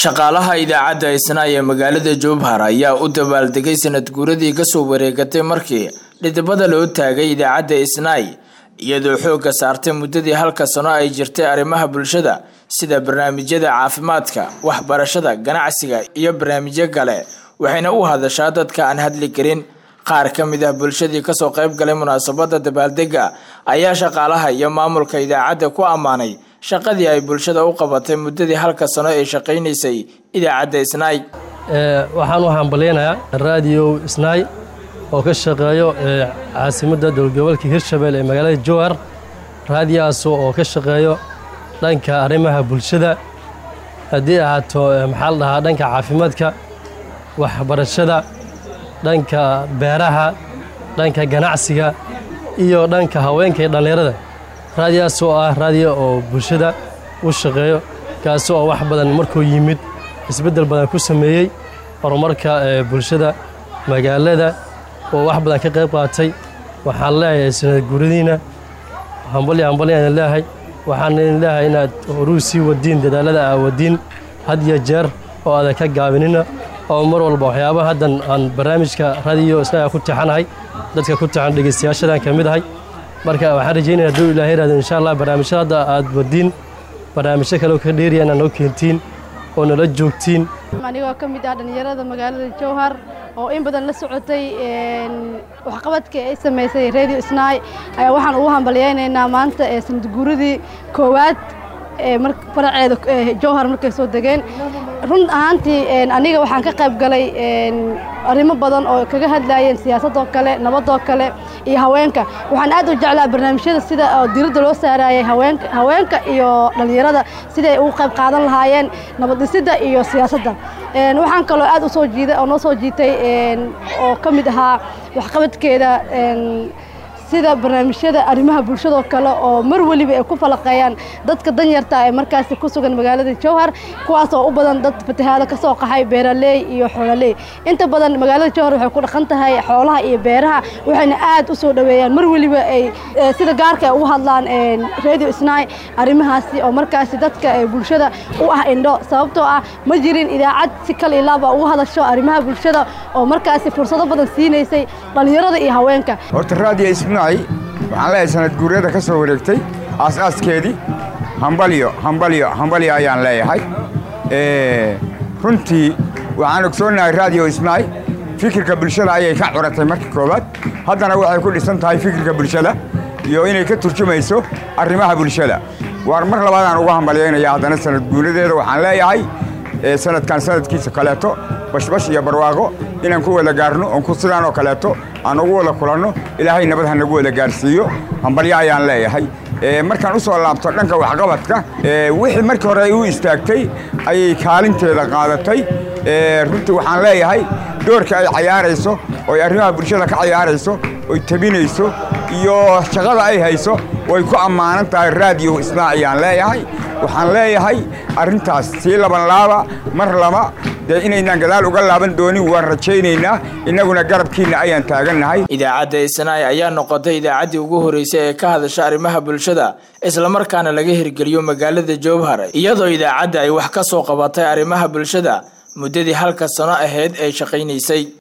shaqaalaha idaacadda isnaay ee magaalada jowhar ayaa u dabaaldegay sanad guuradii kasoo wareegatay markii dhidibada loo taagay idaacadda isnaay iyadoo xoogga saartay muddadii halka sano ay jirtay arrimaha bulshada sida barnaamijyada caafimaadka waxbarashada ganacsiga iyo barnaamijyo kale waxayna u hadashaa dadka aan hadli karin qaar ka mid ah bulshadii kasoo qayb galay munaasabada dabaaldega ayaa shaqaalaha iyo maamulka idaacadda ku ammaanay shaqadii ay bulshada u qabatay muddadii halka sano ee shaqaynaysay idaacadda isnaay waxaan u hambalyaynayaa raadiyo isnaay oo ka shaqeeyo caasimadda dowlgobolka hirshabelle ee magaalada jowhar raadiyahaas oo ka shaqeeyo dhanka arrimaha bulshada haddii ahaato maxaa la dhahaa dhanka caafimaadka waxbarashada dhanka beeraha dhanka ganacsiga iyo dhanka haweenka iyo dhallinyarada raadiyahaas oo ah raadiyo oo bulshada u shaqeeyo kaasi oo wax badan markuu yimid isbeddel badan ku sameeyey horumarka bulshada magaalada oo wax badan ka qayb qaatay waxaan leeyahay sanad guuradiina hambalya hambalya idin leeyahay waxaan idin leeyahay inaad horuu sii wadiin dadaalada aa wadiin had iyo jeer oo aadan ka gaabinina oo mar walba waxyaabaha haddan aan barnaamijka radiyo isnaga ku tixanahay dadka ku tixan dhegeystayaashadan ka mid ahay marka waxaan rajaynaya hadduu ilahay ihahdo insha allah barnaamijyada hadda aad wadiin barnaamijyo kale oo ka dheeriya inaad noo keentiin oo nala joogtiin anigoo ka mid ah dhallinyarada magaalada jowhar oo in badan la socotay waxqabadkii ay samaysay radio snaay ayaa waxaan ugu hambalyaynaynaa maanta ee sanad guuradii koowaad faraceeda jowhar markay soo degeen run ahaantii aniga waxaan ka qayb galay arrimo badan oo kaga hadlayeen siyaasadoo kale nabadoo kale iyo haweenka waxaan aad u jeclaa barnaamijyada sida diradda loo saarayay haweenka iyo dhallinyarada siday ugu qayb qaadan lahaayeen nabaddhisidda iyo siyaasadda waxaan kaloo aad usoo jiiday oo noo soo jiitay oo ka mid ahaa waxqabadkeeda sida barnaamijyada arrimaha bulshadoo kale oo mar weliba ay ku falaqeeyaan dadka danyarta ee markaasi ku sugan magaalada jowhar kuwaas oo u badan dad fatahaado ka soo qaxay beeraley iyo xoololey inta badan magaalada jowhar waxay ku dhaqan tahay xoolaha iyo beeraha waxayna aad u soo dhoweeyaan mar weliba ay sida gaarka ay ugu hadlaan radio snaay arrimahaasi oo markaasi dadka bulshada u ah indho sababtoo ah ma jirin idaacad si kal ilaaba ugu hadasho arrimaha bulshada oo markaasi fursado badan siinaysay dhallinyarada iyo haweenka waxaan leeyahay sanad guuryada ka soo wareegtay aas-aaskeedii hambalyo hambalyo hambalyo ayaan leeyahay runtii waxaan ogsoonnahay raadiyo isnaay fikirka bulshada ayay ka curatay marka koowaad haddana waxay ku dhisan tahay fikirka bulshada iyo inay ka turjumayso arrimaha bulshada waar mar labaadaan uga hambalyaynaya haddana sanad guuradeeda waxaan leeyahay sanadkan sanadkiisa kaleeto bashbash iyo barwaaqo inaan ku wada gaarno oon ku sidaan oo kaleeto aan ugu wada kulanno ilaahay nabad ha nagu wada gaarsiiyo hambalyo ayaan leeyahay markaan u soo laabto dhanka waxqabadka wixii markii hore ay u istaagtay ayay kaalinteeda qaadatay runtii waxaan leeyahay doorka ay cayaarayso oo ay arrimaha bulshada ka cayaarayso oy tabinayso iyo shaqada ay hayso way ku ammaanan tahay raadiyo isnaa ayaan leeyahay waxaan leeyahay arrintaas sii laban laaba mar laba dee inaynaan gadaal uga laaban doonin waan rajaynaynaa innaguna garabkiinna ayaan taagannahay idaacadda isnaay ayaa noqotay idaacaddii ugu horreysay ee ka hadasha arrimaha bulshada islamarkaana laga hirgeliyo magaalada jowhar iyadoo idaacadda ay wax ka soo qabatay arrimaha bulshada muddadii halka sano ahayd ay shaqaynaysay